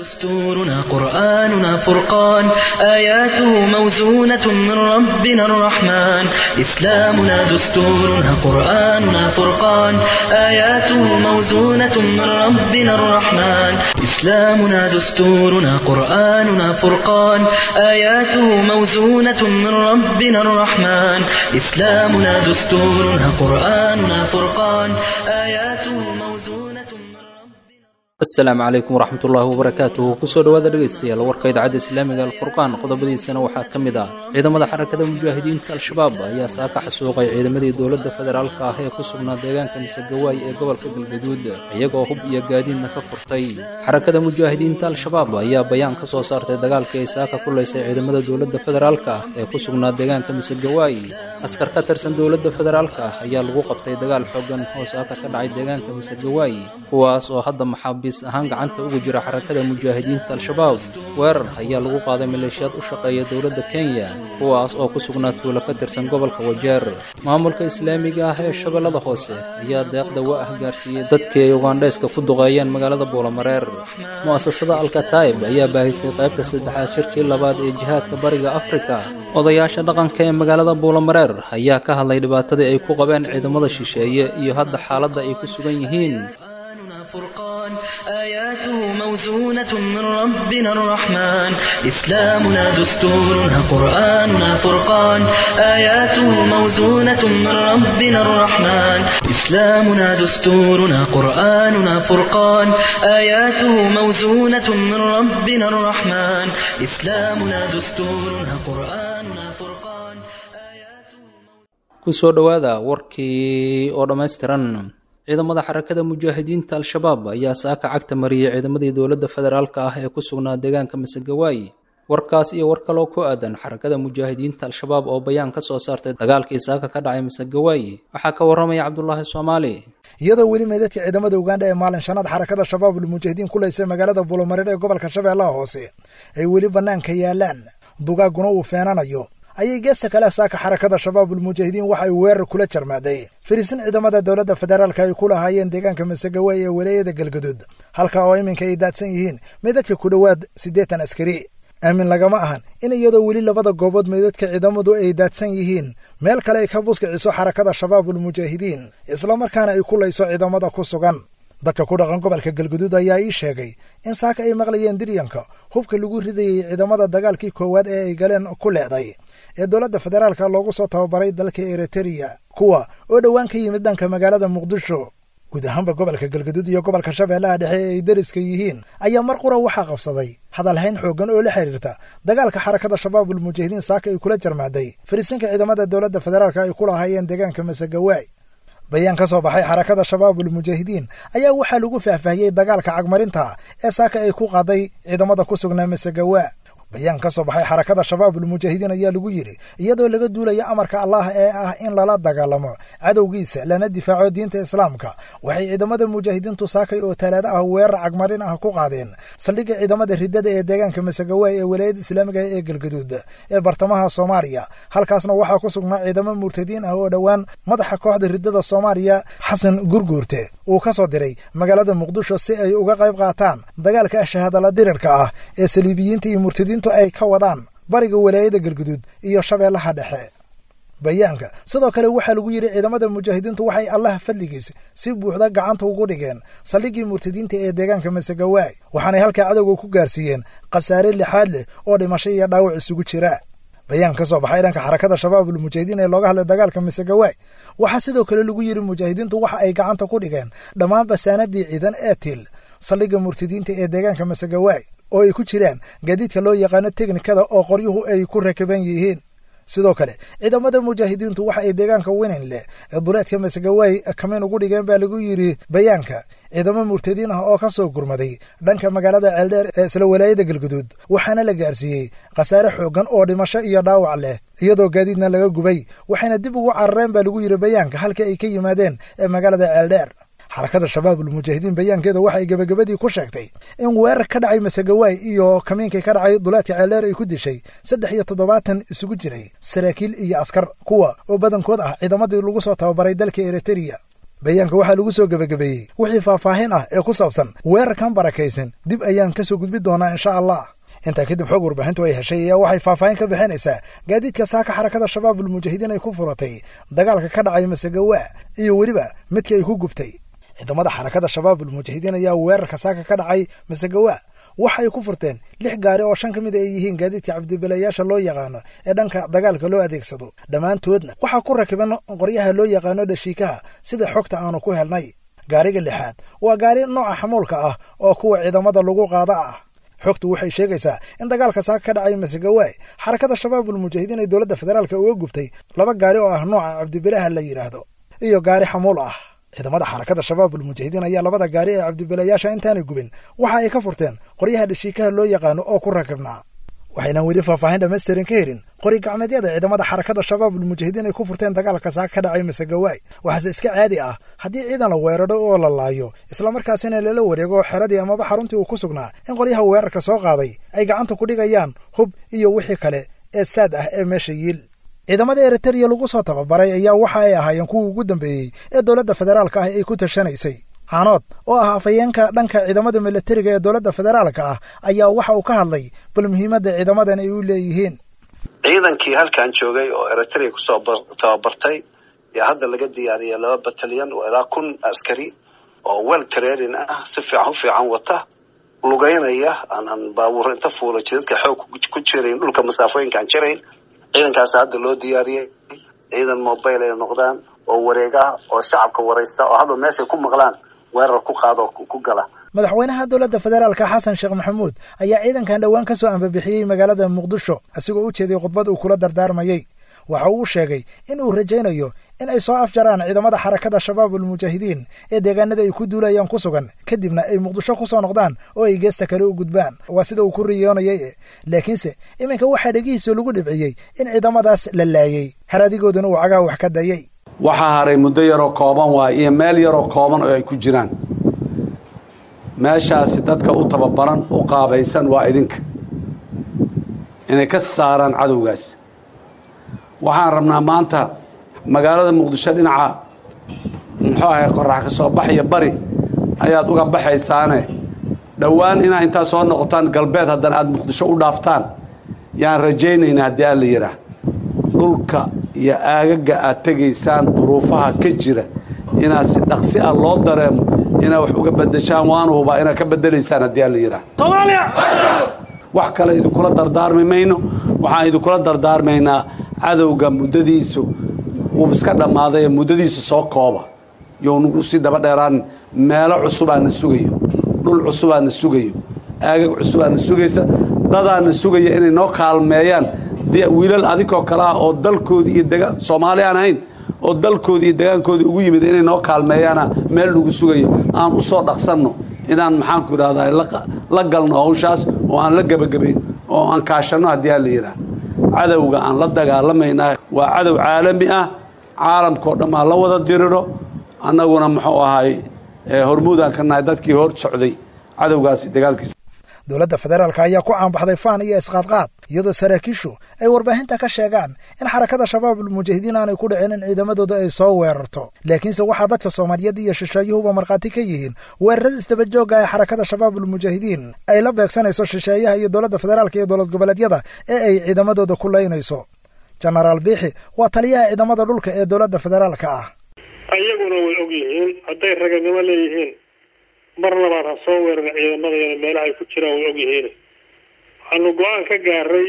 دستورنا قرآننا فرقان آياته موزونة من ربنا الرحمن إسلامنا دستورنا قرآننا فرقان آياته موزونة من ربنا الرحمن إسلامنا دستورنا قرآننا فرقان آياته موزونة من ربنا الرحمن إسلامنا دستورنا قرآننا فرقان آياته موزونة من ربنا asalaamu calaykum waraxmatullaahi wabarakaatuhu kusoo dhowaada dhegaystayaal warka idaacadda islaamiga alfurqaan qodobadiisana waxaa ka mid ah ciidamada xarakada mujaahidiinta al-shabaab ayaa saaka xasuuqay ciidamadii dowladda federaalka ah ee ku sugnaa deegaanka misegawaay ee gobolka galgaduud iyagoo hub iyo gaadiidna ka furtay xarakada mujaahidiinta al-shabaab ayaa bayaan ka soo saartay dagaalkii ay saaka ku laysay ciidamada dowladda federaalka ah ee ku sugnaa deegaanka misegawaay askar ka tirsan dowladda federaalka ah ayaa lagu qabtay dagaal xooggan oo saaka ka dhacay deegaanka misegawaay kuwaas oo hadda maxaabiis ahaan gacanta uga jira xarakada mujaahidiinta al-shabaab weerar ayaa lagu qaaday maleeshiyaad u shaqeeya dowladda kenya kuwaas oo ku sugnaa tuulo ka tirsan gobolka wajeer maamulka islaamiga ah ee shabeellada hoose ayaa deeq dawo ah gaarsiiyey dadkii ay ugandhayska ku duqeeyeen magaalada buulamareer mu'asasada alkataib ayaa baahisay qaybta saddexaad shirkii labaad ee jihaadka bariga afrika odayaasha dhaqanka ee magaalada buulamareer ayaa ka hadlay dhibaatadii ay ku qabeen ciidamada shisheeye iyo hadda xaaladda ay ku sugan yihiin قرآننا فرقان آياته موزونة من ربنا الرحمن إسلامنا دستورنا قرآننا فرقان آياته موزونة من ربنا الرحمن إسلامنا دستورنا قرآننا فرقان آياته موزونة من ربنا الرحمن إسلامنا دستورنا قرآننا فرقان آياته kusoo dhowaada warkii oo dhammaystiran ciidamada xarakada mujaahidiinta al-shabaab ayaa saaka cagta mariyey ciidamadii dowladda federaalka ah ee ku sugnaa deegaanka misegawaay warkaas iyo war kaloo ku aadan xarakada mujaahidiinta al-shabaab oo bayaan ka soo saartay dagaalkii saaka ka dhacay misegawaay waxaa ka warramaya cabdulaahi soomaali iyadoo weli meydadka ciidamada ugandha ee maalin shanaad xarakada shabaabul mujaahidiin ku laysay magaalada buulomareer ee gobolka shabeellaha hoose ay weli bannaanka yaalaan dugaaguna uu feenanayo ayay geesta kale saaka xarakada shabaabul mujaahidiin waxa ay weerar kula jarmaaday fariisin ciidamada dowladda federaalka ay ku lahaayeen deegaanka masegawaay ee walaayada galgaduud halka oo iminka ay daadsan yihiin meydadka ku dhowaad siddeetan askari aamin lagama ahan in iyadoo weli labada goobood meydadka ciidamadu ay daadsan yihiin meel kale ay ka buskiciso xarakada shabaabul mujaahidiin islamarkaana ay ku layso ciidamada ku sugan dadka ku dhaqan gobolka galguduud ayaa ii sheegay in saaka ay maqlayeen diryanka hubka lagu ridayey ciidamada dagaalkii koowaad ee ay galeen ku leeday ee dowladda federaalka loogu soo tababaray dalka eritreya kuwa oo dhowaan ka yimid dhanka magaalada muqdisho guud ahaanba gobolka galgaduud iyo gobolka shabeellaha dhexe ee ay deriska yihiin ayaa mar qura waxaa qabsaday hadalhayn xooggan oo la xiriirta dagaalka xarakada shabaabul mujaahidiin saaka ay kula jarmaaday fariisinka ciidamada dowladda federaalka ay ku lahaayeen deegaanka masegawaay bayaan ka soo baxay xarakada shabaabul mujaahidiin ayaa waxaa lagu faahfaahiyey dagaalka cagmarinta ee saaka ay ku qaaday ciidamada ku sugnaa masegawaa bayaan ka soo baxay xarakada shabaabul mujaahidiin ayaa lagu yidhi iyadoo laga duulaya amarka allah ee ah in lala dagaalamo cadowgiisa lana difaaco diinta islaamka waxay ciidamada mujaahidiintu saakay oo talaado ah weerar cagmarin ah ku qaadeen saldhigga ciidamada riddada ee deegaanka masagawaay ee walaayada islaamiga ee galgaduud ee bartamaha soomaaliya halkaasna waxaa ku sugnaa ciidamo murtadiin ah oo dhowaan madaxa kooxda riddada soomaaliya xasan gurguurte uu ka soo diray magaalada muqdisho si ay uga qayb qaataan dagaalka shahaadala dirirka ah ee saliibiyiinta iyo murtadiintu ay ka wadaan bariga walaayada galguduud iyo shabeellaha dhexe bayaanka sidoo kale waxaa lagu yidhi ciidamada mujaahidiintu waxay allah fadligiis si buuxda gacanta ugu dhigeen saldhiggii murtadiinta ee deegaanka masegawaay waxaanay halkaa cadowga ku gaarsiiyeen khasaare lixaad leh oo dhimasho iyo dhaawac isugu jira bayaan ka soo baxay dhanka xarakada shabaabul mujaahidiin ee looga hadlay dagaalka masegawaay waxaa sidoo kale lagu yidhi mujaahidiintu waxa ay gacanta ku dhigeen dhammaan basaanadii ciidan ee til saldhigga murtadiinta ee deegaanka masegawaay oo ay ku jiraan gaadiidka loo yaqaano teknikada oo qoryuhu ay ku rakaban yihiin sidoo kale ciidamada mujaahidiintu waxa ay deegaanka winin leh ee duleedka masegawaay kamiin ugu dhigeen baa lagu yidhi bayaanka ciidamo murtadiin ah oo ka soo gurmaday dhanka magaalada ceeldheer ee isla walaayada galguduud waxaana la gaarsiiyey khasaare xooggan oo dhimasho iyo dhaawac leh iyadoo gaadiidna laga gubay waxayna dib ugu carareen baa lagu yidhi bayaanka halkii ay ka yimaadeen ee magaalada ceeldheer xarakada shabaabul mujaahidiin bayaankeeda waxay gebagabadii ku sheegtay in weerar ka dhacay masegawaay iyo kamiinkii ka dhacay duleedka ceeldheer ay ku dishay saddex iyo toddobaatan isugu jiray saraakiil iyo askar kuwa oo badankood ah ciidamadii lagu soo tababaray dalka eritreya bayaanka waxaa lagu soo gebagabeeyey wixii faahfaahin ah ee ku saabsan weerarkan barakaysan dib ayaan ka soo gudbi doonaa insha allah intaa kadib xoog warbaahintu ay heshay ayaa waxay faahfaahin ka bixinaysaa gaadiidka saaka xarakada shabaabul mujaahidiin ay ku furatay dagaalka ka dhacay masagawaa iyo weliba midkii ay ku gubtay ciidamada xarakada shabaabul mujaahidiin ayaa weerarka saaka ka dhacay masagawaa waxa ay ku furteen lix gaari oo shan ka mid ay yihiin gaadiidka cabdibilayaasha loo yaqaano ee dhanka dagaalka loo adeegsado dhammaantoodna waxaa ku rakiban qoryaha loo yaqaano dhashiikaha sida xogta aanu ku helnay gaariga lixaad waa gaari nooca xamuulka ah oo kuwa ciidamada lagu qaada ah xogtu waxay sheegaysaa in dagaalka saaka ka dhacay masagawaay xarakada shabaabul mujaahidiin ay dowladda federaalka uga gubtay laba gaari oo ah nooca cabdibilaha la yidhaahdo iyo gaari xamuul ah ciidamada xarakada shabaabul mujaahidiin ayaa labada gaari ee cabdibilayaasha intaanay gubin waxa ay ka furteen qoryaha dhashiikaha loo yaqaano oo ku rakibnaa waxaynan weli faahfaahin dhammaystirin ka helin qori gacmeedyada ciidamada xarakada shabaabul mujaahidiin ay ku furteen dagaalka saaka ka dhacay masagawaay waxaase iska caadi ah haddii ciidan la weeraro oo la laayo islamarkaasina lala wareego xeradii amaba xaruntii uu ku sugnaa in qoryaha weerarka soo qaaday ay gacanta ku dhigayaan hub iyo wixii kale ee saad ah ee meesha yiil ciidamada eritariya lagu soo tababaray ayaa waxa ay ahaayeen kuwii ugu dambeeyey ee dowladda federaalka ah ay ku tashanaysay caanood oo ah afayeenka dhanka ciidamada milatariga ee dowladda federaalka ah ayaa waxa uu ka hadlay bal muhiimadda ciidamadan ay u leeyihiin ciidankii halkan joogay oo eritrea kusoo tababartay yaa hadda laga diyaariyay laba batalyan oo ilaa kun askari oo wel training ah si fiican u fiican wata lugeynaya aanan baabuur inta fuula jidadka xoog ku jirayn dhulka masaafooyinka aan jirayn ciidankaas hadda loo diyaariyey ciidan mobile ay noqdaan oo wareega oo shacabka waraysta oo hadda meeshay ku maqlaan weerar ku qaado ku gala madaxweynaha dowladda federaalka xasan sheekh maxamuud ayaa ciidankan dhowaan ka soo ambabixiyey magaalada muqdisho asigoo u jeeday khudbad uu kula dardaarmayey waxa uu sheegay in uu rajaynayo in ay soo afjaraan ciidamada xarakada shabaabul mujaahidiin ee deegaanada ay ku duulayaan ku sugan kadibna ay muqdisho ku soo noqdaan oo ay geesta kale u gudbaan waa sida uu ku riyoonayay laakiinse iminka waxaa dhegihiisa lagu dhibciyey in ciidamadaas la laayey haradigooduna uu cagaha wax ka dayay waxaa haray muddo yaroo kooban waay iyo meel yaroo kooban oo ay ku jiraan meeshaasi dadka u tababaran u qaabaysan waa idinka inay ka saaraan cadowgaas waxaan rabnaa maanta magaalada muqdisho dhinaca muxuu ahay qorax ka soo baxaya bari ayaad uga baxaysaane dhowaan inaa intaa soo noqotaan galbeed haddana aada muqdisho u dhaaftaan yaan rajaynaynaa haddii alla yidhaah dhulka iyo aagaga aad tegaysaan duruufaha ka jira inaad si dhaqsi ah loo dareemo inaad wax uga bedeshaan waanu hubaa inaad ka bedelaysaan haddii alla yidhaah wax kale idinkula dardaarmi mayno waxaan idinkula dardaarmaynaa cadowga muddadiisu wuu iska dhammaaday muddadiisu soo kooba younagu sii daba dheeraan meelo cusubaana sugayo dhul cusubaana sugayo aagag cusubaana sugaysa dadaana sugaya inay noo kaalmeeyaan wiilal adinkoo kale ah oo dalkoodii iyo dega soomaali aan ahayn oo dalkoodii iyo degaankoodii ugu yimid inay noo kaalmeeyaana meel lagu sugayo aan u soo dhaqsanno inaan maxaanku idhahdaa la galno hawshaas oo aan la gebagabayn oo aan kaashanno haddii aan la yidhaah cadowga aan la dagaalamaynaa waa cadow caalami ah caalamkao dhan aan la wada diriro annaguna muxuu ahay hormuudaan ka nahay dadkii hor socday cadowgaasi dagaalkiisa dowladda federaalka ayaa ku caanbaxday faan iyo isqaadqaad iyadoo saraakiishu ay warbaahinta ka sheegaan in xarakada shabaabul mujaahidiin aanay ku dhicin in ciidamadooda ay soo weerarto laakiinse waxaa dadka soomaaliyeed iyo shisheeyuhuba markhaati ka yihiin weerarada isdabajooga ee xarakada shabaabul mujaahidiin ay la beegsanayso shisheeyaha iyo dowladda federaalka iyo dowlad goboleedyada ee ay ciidamadooda ku laynayso jenaraal biixi waa taliyaha ciidamada dhulka ee dowladda federaalka ah ayaguna way og yihiin hadday raganimo leeyihiin mar labaad ha soo weerarin ciidamadayana meelaha ay ku jiraan way og yihiin waxaanu go-aan ka gaaray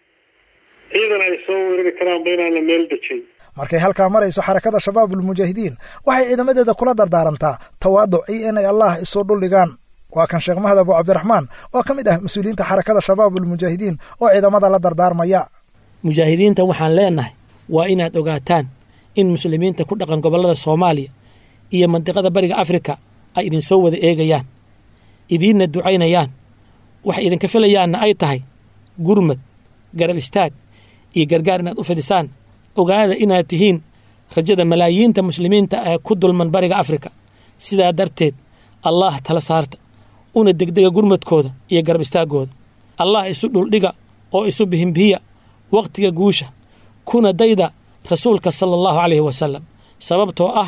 ciidan ay soo weerari karaanba inaan la meel dejin markay halkaa marayso xarakada shabaabul mujaahidiin waxay ciidamadeeda kula dardaarantaa tawaaduc iyo inay allah isu dhuldhigaan waa kan sheekh mahad abu cabdiraxmaan oo ka mid ah mas-uuliyiinta xarakada shabaabul mujaahidiin oo ciidamada la dardaarmaya mujaahidiinta waxaan leenahay waa inaad ogaataan in muslimiinta ku dhaqan gobollada soomaaliya iyo mandiqada bariga afrika ay idinsoo wada eegayaan idiinna ducaynayaan waxay idinka filayaanna ay tahay gurmad garab istaag iyo gargaar inaad u fidisaan ogaada inaad tihiin rajada malaayiinta muslimiinta ee ku dulman bariga afrika sidaa darteed allaah tala saarta una degdega gurmadkooda iyo garab istaaggooda allah isu dhuldhiga oo isu bihimbihiya wakhtiga guusha kuna dayda rasuulka sala allahu calayhi wasalam sababtoo ah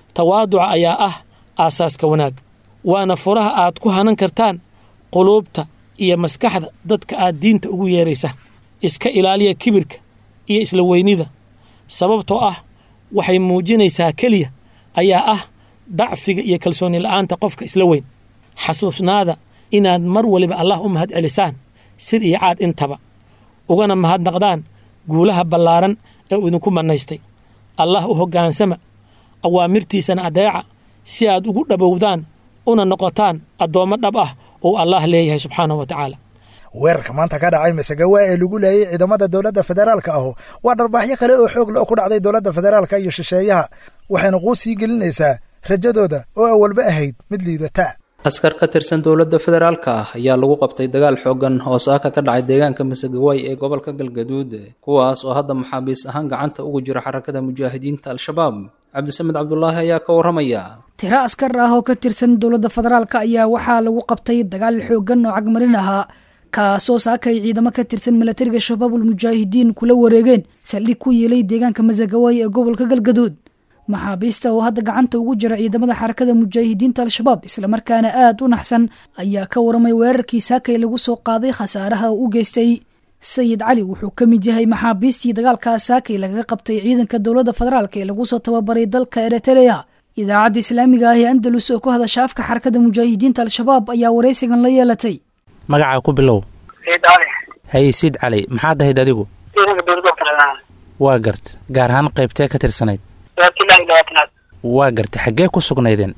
tawaaduca ayaa ah aasaaska wanaag waana furaha aad ku hanan kartaan quluubta iyo maskaxda dadka aad diinta ugu yeeraysa iska ilaaliya kibirka iyo isla weynida sababtoo ah waxay muujinaysaa keliya ayaa ah dacfiga iyo kalsooni la'aanta qofka isla weyn xasuusnaada inaad mar waliba allah u mahad celisaan sir iyo caad intaba ugana mahadnaqdaan guulaha ballaaran ee uu idinku mannaystay allah u hoggaansama awaamirtiisana adeeca si aad ugu dhabowdaan una noqotaan addoommo dhab ah oo allah leeyahay subxaanahu wa tacaala weerarka maanta ka dhacay masagawa ee lagu leeyay ciidamada dowladda federaalka ahu waa dharbaaxyo kale oo xoog le oo ku dhacday dowladda federaalka iyo shisheeyaha waxayna quus sii gelinaysaa rajadooda oo awalba ahayd mid liidata askar ka tirsan dowladda federaalka ah ayaa lagu qabtay dagaal xooggan oo saaka ka dhacay deegaanka masagawaay ee gobolka galgaduud kuwaas oo hadda maxaabiis ahaan gacanta ugu jira xarakada mujaahidiinta al-shabaab cabdisamed cabdulaahi ayaa ka warramaya tiro askar ah oo ka tirsan dowladda federaalka ayaa waxaa lagu qabtay dagaal xooggan oo cagmarin ahaa kaasoo saaka ay ciidamo ka tirsan milatariga shabaabul mujaahidiin kula wareegeen saldhig ku yeelay deegaanka masagawaay ee gobolka galgaduud maxaabiista oo hadda gacanta ugu jira ciidamada xarakada mujaahidiinta al-shabaab islamarkaana aad u naxsan ayaa ka waramay weerarkii saakay lagu soo qaaday khasaaraha uu u geystay sayid cali wuxuu ka mid yahay maxaabiistii dagaalkaas saakay lagaga qabtay ciidanka dowladda federaalk ee lagu soo tababaray dalka eritrea idaacadda islaamiga ah ee andalus oo ku hadasha afka xarakada mujaahidiinta al-shabaab ayaa waraysigan la yeelatay magacaa ku bilow haye siid cali maxaad ahayd adigu waa garta gaar ahaan qaybtee ka tirsanayd waa garta xaggee ku sugnaydeen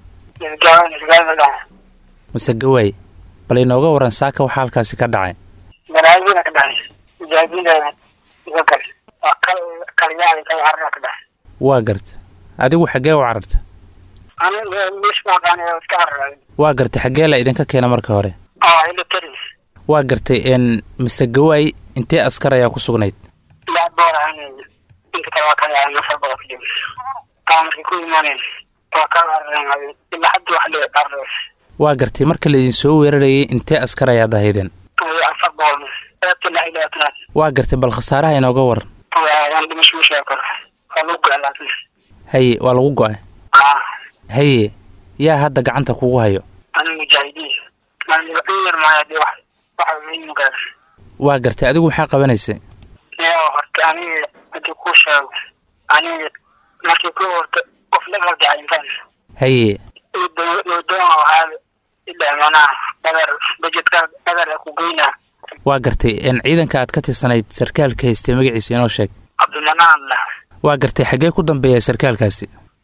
mase gawaay bal inooga waran saaka waxaa halkaasi ka dhacay waa garta adigu xaggee u cararta waa garta xaggee la idinka keena marka hore waa gartay n mise gawaay intee askar ayaa ku sugnayd waa gartay marka laidin soo weerarayay intee askar ayaad ahaydeen waa gartay bal khasaaraha inooga waran haye waa lagu go-ay haye yaa hadda gacanta kugu hayo waa gartay adigu maxaa qabanaysay haye waa gartay n ciidanka aad ka tirsanayd sarkaalka haystay magaciisa inoo sheeg waa gartay xaggee ku dambeeya sarkaalkaasi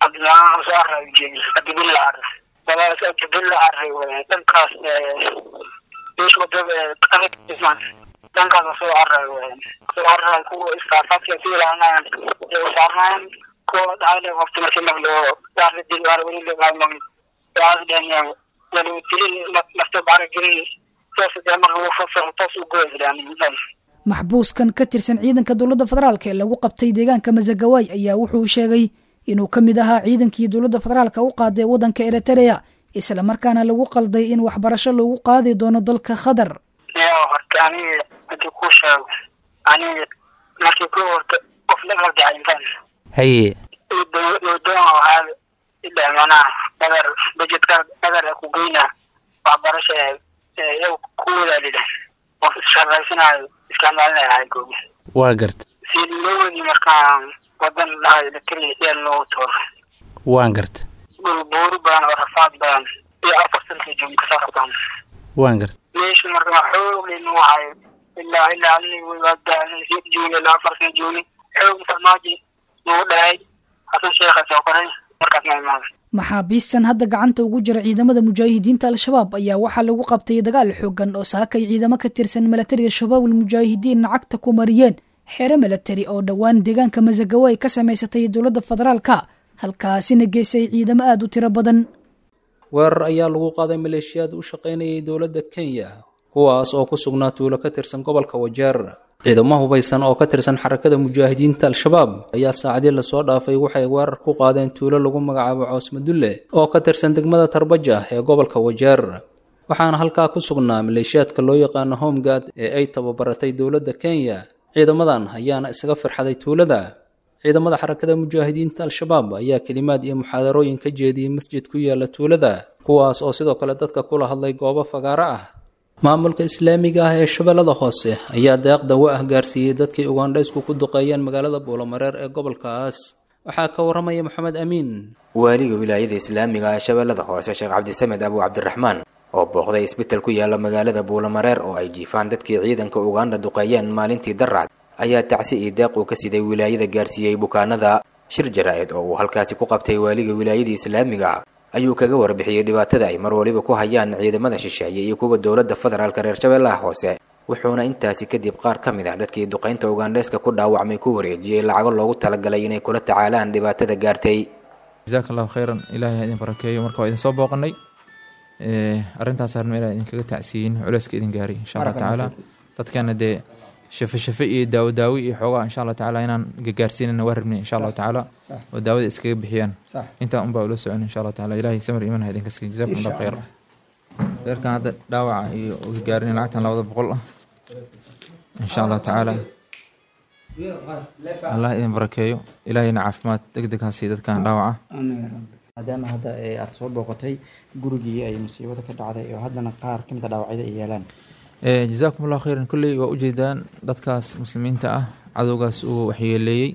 maxbuuskan ka tirsan ciidanka dowladda federaalk ee lagu qabtay deegaanka masagawaay ayaa wuxuu sheegay inuu ka mid ahaa ciidankii dowladda federaalka u qaaday waddanka eritrea islamarkaana lagu qalday in waxbarasho loogu qaadi doono dalka khadar horta aniga hadii kuu sheego aniga markii ku horta qof la qaldacayntan haye doon ahaa ilaa manaha dhagar bajedka dhagar ku geyna waxbarasha iyagu ku wadaadida oo shaqaysanayo isticmaalinayo goobi waa garta si loo wadi markaan wadan lahaa electric yaa loogu tooro waan garta dhul buuri badan oo rafaad badan iyo afar sanka joogi kasoo rabtaan waan garta meesha marka xoog laynu wahayo ilaa ilaa alii joogi ilaa afar sana joogi xoog farmaaji nagu dhahay hasan sheekha soo koray markaas ma imaaday maxaabiistan hadda gacanta ugu jira ciidamada mujaahidiinta al-shabaab ayaa waxaa lagu qabtay dagaal xoogan oo saakay ciidamo ka tirsan milatariga shabaabul mujaahidiin lacagta ku mariyeen xero milatari oo dhowaan deegaanka masagawo ay ka samaysatay dowladda federaalka halkaasina geysay ciidamo aada u tiro badan weerar ayaa lagu qaaday maleeshiyaad u shaqaynayay dowladda kenya kuwaas oo ku sugnaa tuulo ka tirsan gobolka wajeer ciidamo hubaysan oo ka tirsan xarakada mujaahidiinta al-shabaab ayaa saacadii lasoo dhaafay waxay weerar ku qaadeen tuulo lagu magacaabo coosmadulle oo ka tirsan degmada tarbaja ee gobolka wajeer waxaana halkaa ku sugnaa maleeshiyaadka loo yaqaano homegard ee ay tababaratay dowladda kenya ciidamadan ayaana isaga firxaday tuulada ciidamada xarakada mujaahidiinta al-shabaab ayaa kelimaad iyo muxaadarooyin ka jeediyey masjid ku yaala tuulada kuwaas oo sidoo kale dadka kula hadlay goobo fagaaro ah maamulka islaamiga ah ee shabeellada hoose ayaa deeq dawo ah gaarsiiyey dadkii ugandhaysku ku duqeeyeen magaalada buulamareer ee gobolkaas waxaa ka waramaya maxamed amiin waaliga wilaayada islaamiga ee shabeellada hoose sheekh cabdisamed abu cabdiraxmaan oo booqday isbital ku yaala magaalada buulamareer oo ay jiifaan dadkii ciidanka ugandha duqeeyeen maalintii daracd ayaa tacsi iyo deeq uu ka siday wilaayada gaarsiiyey bukaanada shir jaraa-id oo uu halkaasi ku qabtay waaliga wilaayadii islaamiga ayuu kaga warbixiyey dhibaatada ay mar waliba ku hayaan ciidamada shisheeye iyo kuwa dowladda federaalka reer shabeellaha hoose wuxuuna intaasi kadib qaar ka mid ah dadkii duqaynta ugandheeska ku dhaawacmay ku wareejiyey lacago loogu talagalay inay kula tacaalaan dhibaatada gaartay jasaaka allahu khayran ilaahay ha idin barakeeyo marka waa idin soo booqanay arrintaas arma ilaa idinkaga tacsiyin culeyska idin gaaray insha allah tacaala dadkana dee shafe shafe iyo daawo daawi iyo xoogaa insha allah tacaala inaan gagaarsiinana waa rabnay insha allahu tacaala oo daawada iskaga bixiyaan intaa unbaa ula socon insha allah tacaala ilaahay samir iman ha idinka siiyo jazakum allah khayr reerkan hadda dhaawaca iyo uga gaarin lacagtan labada boqol ah insha allah tacaala allah idin barakeeyo ilaahayna caafimaad deg deg ha siiyo dadkan dhaawaca maadaama hadda aad soo booqatay gurigii ay musiibada ka dhacday oo haddana qaar ka mid a dhaawacyada ay yeelaan jazaakum allahu khayran kolley waa ujeedaan dadkaas muslimiinta ah cadowgaas uu waxyeeleeyey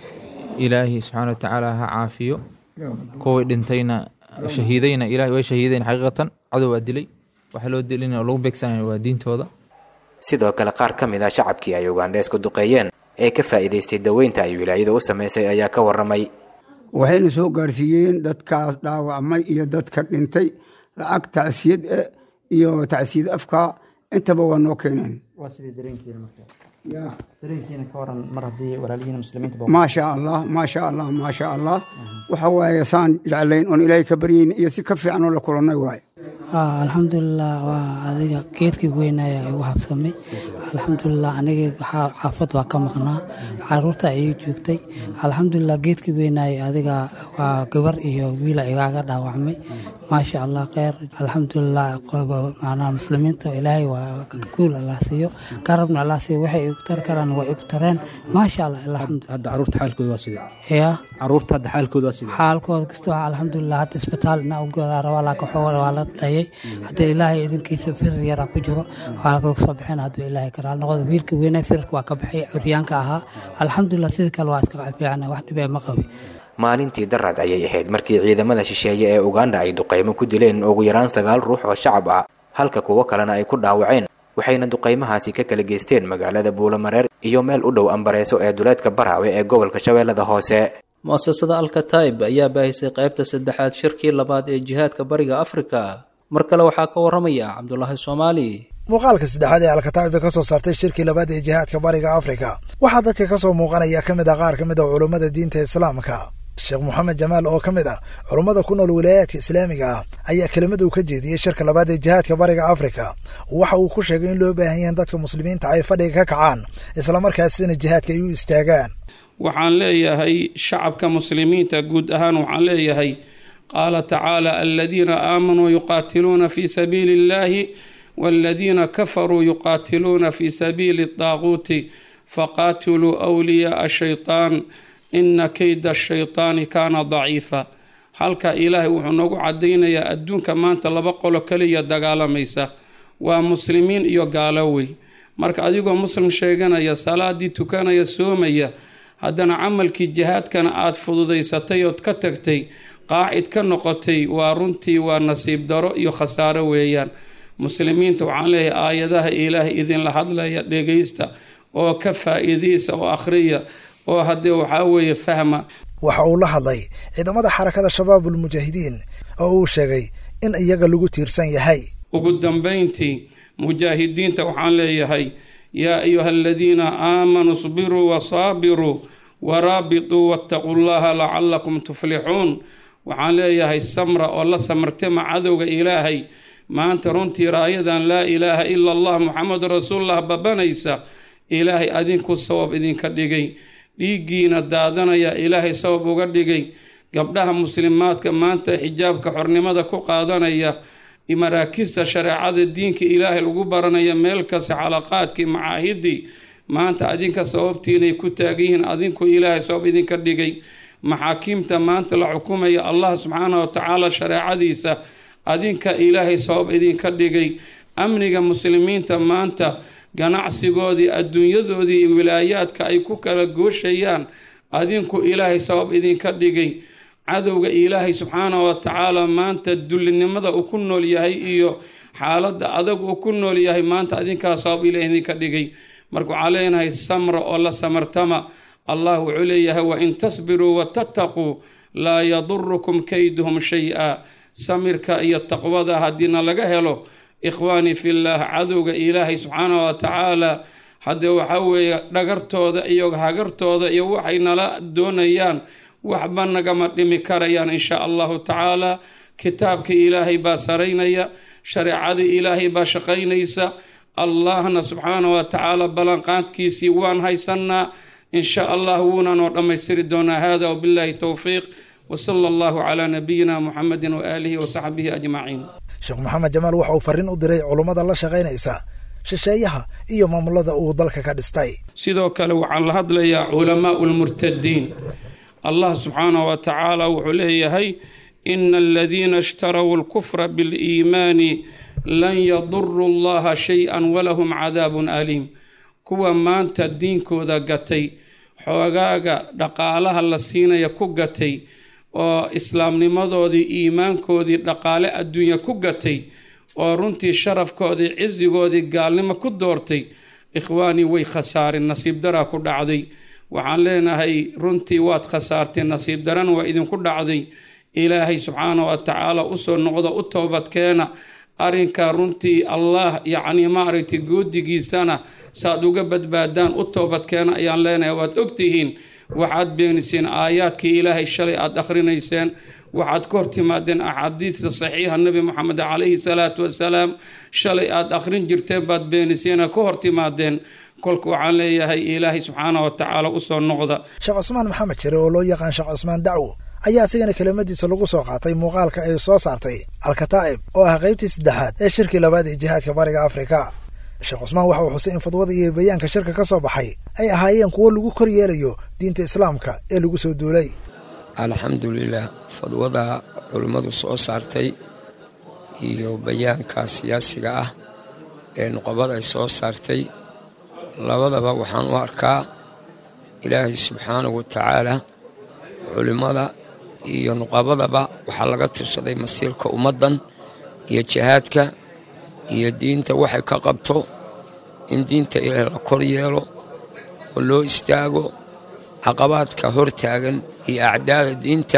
ilaahi subxaana wa tacaala ha caafiyo kuway dhintayna shahiidayna ilahay way shahiideen xaqiiqatan cadow waa dilay waxa loo dilina oo lagu beegsanaya waa diintooda sidoo kale qaar ka mid ah shacabkii ay ugandheesku duqeeyeen ee ka faa'iidaystay daweynta ay wilaayada u samaysay ayaa ka waramay waxayna soo gaarsiiyeen dadkaas dhaawacmay iyo dadka dhintay lacag tacsiyad eh iyo tacsiyad afka intaba waa noo keeneen waa sidii dareenkiina marka dareenkiina ka waran mar haddii walaalihiina muslimiinta maasha allah maasha allah maasha allah waxa waaye saan jeclayn oon ilaahay ka baryayn iyo si ka fiican oo la kulannay waaye alxamdulilah waa adiga geedkii weynaya igu habsamay alxamdulilah aniga xaafad waa ka maqnaa caruurta ayay joogtay alxamdulilah geedkii weynaya adiga waa gabar iyo wiila igaaga dhaawacmay maasha allah kheyr alxamdulilah macnaha muslimiinta ilaahay waa guul allah siiyo garabna allah siiyo waxay igu tari karaan waa igu tareen maasha allah alxamdu hadda caruurta xaalkooda waa sidee ya caruurta hadda xaalkooda waa sidee xaalkooda kasta waa alxamdulilah hadda isbitaal ina u goodaa rabaa laakiin xoog waa la dhayay haddii ilaahay idinkiisa firir yaraa ku jiro waa laga soo bixin hadduu ilaahay karaal noqdo wiilka weynaa firirka waa ka baxay curyaanka ahaa alxamdulilah sidii kale waa iska fiicana wax dhibee ma qabi maalintii darad ayay ahayd markii ciidamada shisheeye ee uganda ay duqaymo ku dileen ugu yaraan sagaal ruux oo shacab ah halka kuwo kalena ay ku dhaawaceen waxayna duqaymahaasi ka kala geysteen magaalada buulamareer iyo meel u dhow ambareeso ee duleedka baraawe ee gobolka shabeellada hoose mu'asasada alkataib ayaa baahisay qaybta saddexaad shirkii labaad ee jihaadka bariga afrika mar kale waxaa ka waramaya cabdulaahi soomaali muuqaalka saddexaad ee alkataa'iba ka soo saartay shirkii labaad ee jihaadka bariga afrika waxaa dadka ka soo muuqanaya ka mid ah qaar ka mid a culummada diinta islaamka sheekh moxamed jamaal oo ka mid ah culummada ku nool wilaayaadka islaamiga ah ayaa kelimad uu ka jeediyey shirka labaad ee jihaadka bariga afrika waxa uu ku sheegay in loo baahan yahan dadka muslimiinta ay fadhiga ka kacaan islamarkaasina jihaadka ay u istaagaan waxaan leeyahay shacabka muslimiinta guud ahaan waxaan leeyahay qaala tacaala aladiina aamanuu yuqaatiluuna fi sabiili illahi waladiina kafaruu yuqaatiluuna fi sabiili daaquuti faqaatiluu wliyaaa ashaytaan ina keyda ashaytaani kaana daciifa halka ilaahay wuxuu noogu cadaynayaa adduunka maanta laba qolo kaliya dagaalamaysa waa muslimiin iyo gaalowey marka adigoo muslim sheeganaya salaadii tukanaya soomaya haddana camalkii jihaadkana aada fududaysatay ood ka tagtay qaacid ka noqotay waa runtii waa nasiib daro iyo khasaaro weeyaan muslimiinta waxaan leeyahay aayadaha ilaahay idinla hadlaya dhegaysta oo ka faa-iidaysa oo akhriya oo haddee waxaa weeye fahma waxa uu la hadlay ciidamada xarakada shabaabul mujaahidiin oo uu sheegay in iyaga lagu tiirsan yahay ugu dambayntii mujaahidiinta waxaan leeyahay yaa ayuha aladiina aamanuu sbiruu wasaabiruu waraabituu wattaquu llaha lacalakum tuflixuun waxaan leeyahay samra oo la samartama cadowga ilaahay maanta runtii raayadan laa ilaaha ila allah muxamadu rasuulullah babanaysa ilaahay adinku sabab idinka dhigay dhiiggiina daadanaya ilaahay sabab uga dhigay gabdhaha muslimaadka maanta xijaabka xornimada ku qaadanaya maraakista shareecada diinka ilaahay lagu baranaya meel kasta xalaqaadkii macaahidii maanta adinka sababtiinay ku taagan yihiin adinku ilaahay sabab idinka dhigay maxaakiimta maanta la xukumaya allah subxaana wa tacaala shareecadiisa adinka ilaahay sabab idinka dhigay amniga muslimiinta maanta ganacsigoodii adduunyadoodii iyo wilaayaadka ay ku kala gooshayaan adinku ilaahay sabab idinka dhigay cadowga ilaahay subxaana wa tacaala maanta dullinimada uu ku nool yahay iyo xaaladda adag uu ku nool yahay maanta adinkaa sabab ilaah idinka dhigay marka waxaa leenahay samra oo la samartama allah wuxuu leeyahay wain tasbiruu watataquu laa yadurukum kayduhum shay-a samirka iyo taqwada haddiina laga helo ikhwaanii fillaah cadowga ilaahay subxaana wa tacaala haddee waxaa weeye dhagartooda iyo hagartooda iyo waxay nala doonayaan waxba nagama dhimi karayaan insha allahu tacaala kitaabka ilaahay baa saraynaya shareecada ilaahay baa shaqaynaysa allahna subxaana wa tacaala ballanqaadkiisii waan haysanaa insha allah wuuna noo dhammaystiri doonaa hada wabillahi towfiiq wsala allahu calaa nabiyina muxamedi waaalihi wasaxbihi ajmaciin sheekh maxamed jamaal waxa uu farriin u diray culummada la shaqaynaysa shisheeyaha iyo maamulada uu dalka ka dhistay sidoo kale waxaan la hadlayaa culamaau lmurtadiin allah subxaanahu wa tacaala wuxuu leeyahay ina aladiina ishtarow alkufra biliimaani lan yaduru llaha shay-an walahum cadaabun aliim kuwa maanta diinkooda gatay xoogaaga dhaqaalaha la siinaya ku gatay oo islaamnimadoodii iimaankoodii dhaqaale adduunya ku gatay oo runtii sharafkoodii cisigoodii gaalnimo ku doortay ikhwaanii way khasaareen nasiib daraa ku dhacday waxaan leenahay runtii waad khasaarteen nasiib darana waa idinku dhacday ilaahay subxaana wa tacaala usoo noqda u toobadkeena arrinka runtii allah yacnii maaragtay goodigiisana saaad uga badbaadaan u toobadkeena ayaan leenahay waad ogtihiin waxaad beeniseen aayaadkii ilaahay shalay aada akhrinayseen waxaad ka hortimaadeen axaadiista saxiixa nebi moxamed calayhi salaatu wasalaam shalay aada akhrin jirteen baad beeniseenee ka hortimaadeen kolka waxaan leeyahay ilaahay subxaana wa tacaala usoo noqda sheekh cusmaan maxamed jire oo loo yaqaan sheekh cusmaan dacwo ayaa isigana kelimadiisa lagu soo qaatay muuqaalka ay soo saartay alkataa'ib oo ah qaybtii saddexaad ee shirkii labaad ee jihaadka bariga afrika sheekh cusmaan waxa uu xusay in fadwada iyo bayaanka shirka ka soo baxay ay ahaayeen kuwo lagu kor yeelayo diinta islaamka ee lagu soo duulay alxamdulilah fadwada culimmadu soo saartay iyo bayaanka siyaasiga ah ee nuqabada ay soo saartay labadaba waxaan u arkaa ilaahay subxaanahu wa tacaala culimmada iyo nuqabadaba waxaa laga tashaday masiirka ummaddan iyo jihaadka iyo diinta waxay ka qabto in diinta ilaahay la kor yeelo oo loo istaago caqabaadka hor taagan iyo acdaada diinta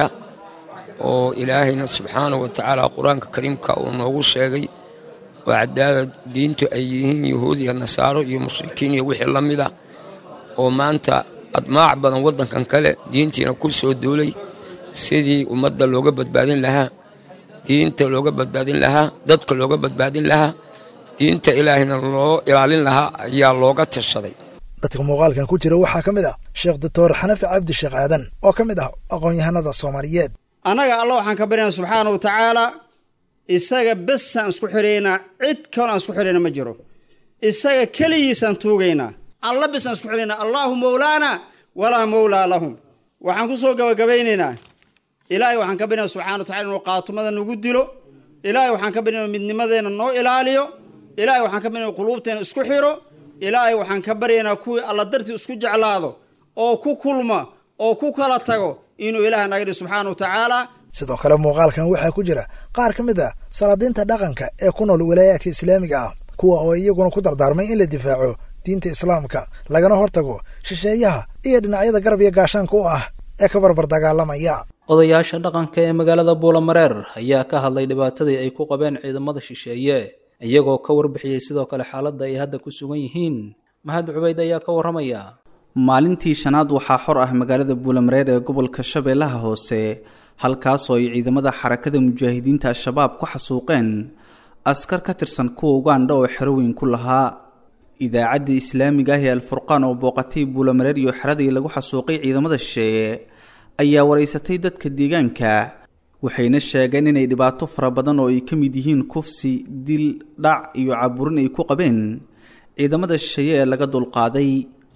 oo ilaahayna subxaanahu wa tacaala qur-aanka kariimka uu noogu sheegay oo acdaada diintu ay yihiin yuhuud iyo nasaaro iyo mushrikiin iyo wixii la mida oo maanta admaac badan waddankan kale diintiina ku soo duulay sidii ummadda looga badbaadin lahaa diinta looga badbaadin lahaa dadka looga badbaadin lahaa diinta ilaahayna loo ilaalin lahaa ayaa looga tashaday dadka muuqaalkan ku jira waxaa ka mid ah sheekh doctor xanafi cabdi sheekh aadan oo ka mid ah aqoon-yahanada soomaaliyeed annaga alla waxaan ka baryaynaa subxaana wa tacaala isaga besaan isku xidhaynaa cid kaloo aan isku xidhayna ma jiro isaga keligiisaan tuugaynaa alla besaan isku xidhaynaa allaahu mowlaana walaa mowlaa lahum waxaan ku soo gabagabaynaynaa ilaahay waxaan ka baryaynaa subxana wa tacala inuu qaatumada nagu dilo ilaahay waxaan ka baryaynaa midnimadeenna noo ilaaliyo ilaahay waxaan ka baryaynaa quluubteena isku xidho ilaahay waxaan ka baryaynaa kuwii alla dartii isku jeclaado oo ku kulma oo ku kala tago inuu ilaahay naga dhihi subxaana wa tacaala sidoo kale muuqaalkan waxaa ku jira qaar ka mid ah salaadiinta dhaqanka ee ku nool walaayaadka islaamiga ah kuwa oo iyaguna ku dardaarmay in la difaaco diinta islaamka lagana hortago shisheeyaha iyo dhinacyada garab iyo gaashaanka u ah ee ka barbar dagaalamaya odayaasha dhaqanka ee magaalada buulamareer ayaa ka hadlay dhibaatadii ay ku qabeen ciidamada shisheeye iyagoo ka warbixiyey sidoo kale xaaladda ay hadda ku sugan yihiin mahad cubayd ayaa ka warramaya maalintii shanaad waxaa xor ah magaalada buulamareer ee gobolka shabeellaha hoose halkaasoo ay ciidamada xarakada mujaahidiinta al-shabaab ku xasuuqeen askar ka tirsan kuwa ugandha oo xeroweyn ku lahaa idaacadda islaamiga ah ee alfurqaan oo booqatay buulamareer iyo xeradii lagu xasuuqay ciidamada shisheeye ayaa wareysatay dadka deegaanka waxayna sheegeen inay dhibaato fara badan oo ay ka mid yihiin kufsi dil dhac iyo caburin ay ku qabeen ciidamada shisheeye ee laga dulqaaday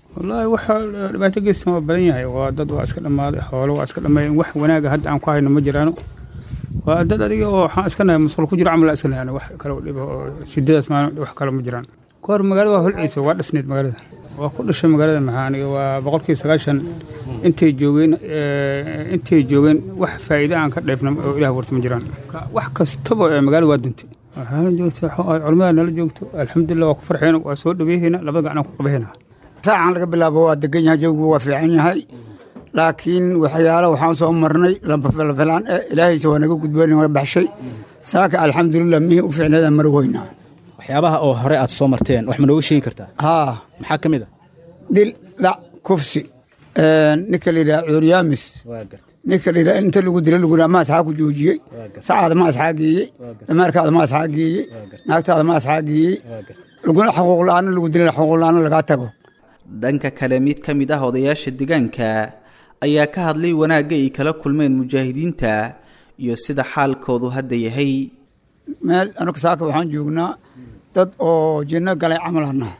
wallaahi waxa dhibaato geystan waa badan yahay waa dad waa iska dhammaaday xoolo waa iska dhammeeyeen wax wanaaga hadda aan ku hayno ma jiraano waa dad adiga oo waxaan iska nahay masqul ku jiro camal iska nahay wax kale oo dhibo oo shidadaas maan wax kale ma jiraan kahor magaalada waa holciisa waa dhisneed magaalada waa ku dhashay magaalada maxaa aniga waa boqolkiiba sagaashan intay joogeen intay joogeen wax faa'iido aan ka dheefna oo ilaah warta ma jiraan wax kastaba ee magaalada waa duntay waxaana joogta culimmada nala joogto alxamdulilah waa ku farxeena waa soo dhaweehayna labada gacan ku qabahayna saacan laga bilaabo waa degan yahay jawigu waa fiican yahay laakiin waxyaalo waxaan soo marnay lafilaan eh ilaahaysa waa naga gudboon wala baxshay saaka alxamdulilah mihii u fiicneedaan mari weynaa waxyaabaha oo hore aad soo marteen wax ma nooga sheegi kartaa haa maxaa ka mid a dil dhac kufsi ninka la yidhaha cuuryaamis ninka la yidhaha inta lagu dila lagu yidhaha ma asxaa ku joojiyey sacaada ma asxaa geeyey dameerkaada ma asxaa geeyey naagtaada ma asxaa geeyey laguna xuquuq la-aana lagu dilana xuquuq la-aana lagaa tago dhanka kale mid ka mid ah odayaasha deegaanka ayaa ka hadlay wanaagga ay kala kulmeen mujaahidiinta iyo sida xaalkoodu hadda yahay meel anagu saaka waxaan joognaa dad oo jinno galay camal annaha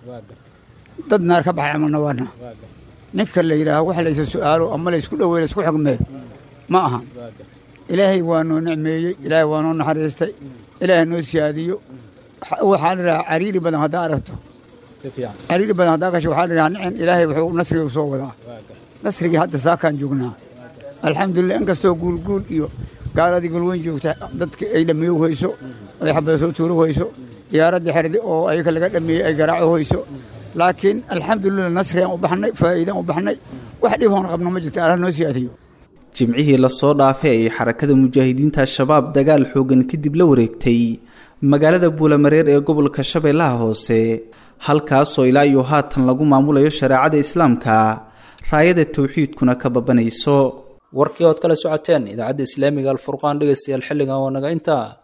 dad naar ka baxay camalna waana ninka la yidhaaha wax laysa su-aalo ama laysku dhoweey laysku xugmee ma ahan ilaahay waa noo nicmeeyey ilaahay waa noo naxariistay ilaahay noo siyaadiyo waxaan idhahaa cariiri badan haddaa aragto cariiri badan haddaa gasho waxaan idhahaa nicin ilaahay wuxuu nasriga u soo wadaa nasrigii hadda saakaan joognaa alxamdulilah inkastoo guulguul iyo gaaladii galweyn joogta dadka ay dhammeeyo hayso ay xabada soo tuuro hayso diyaaradda xerdi oo ayaga laga dhameeyey ay garaaco hayso laakiin alxamdulilah nasrigaan u baxnay faa'iidaan u baxnay wax dhib hoon qabno ma jirta allah noo siyaadiyo jimcihii lasoo dhaafay ay xarakada mujaahidiinta al-shabaab dagaal xoogan kadib la wareegtay magaalada buulamareer ee gobolka shabeellaha hoose halkaasoo ilaa iyo haatan lagu maamulayo shareecada islaamka raayada tawxiidkuna ka babanayso warkii ood kala socoteen idaacadda islaamiga alfurqaan dhegaystayaal xilligan waa naga intaa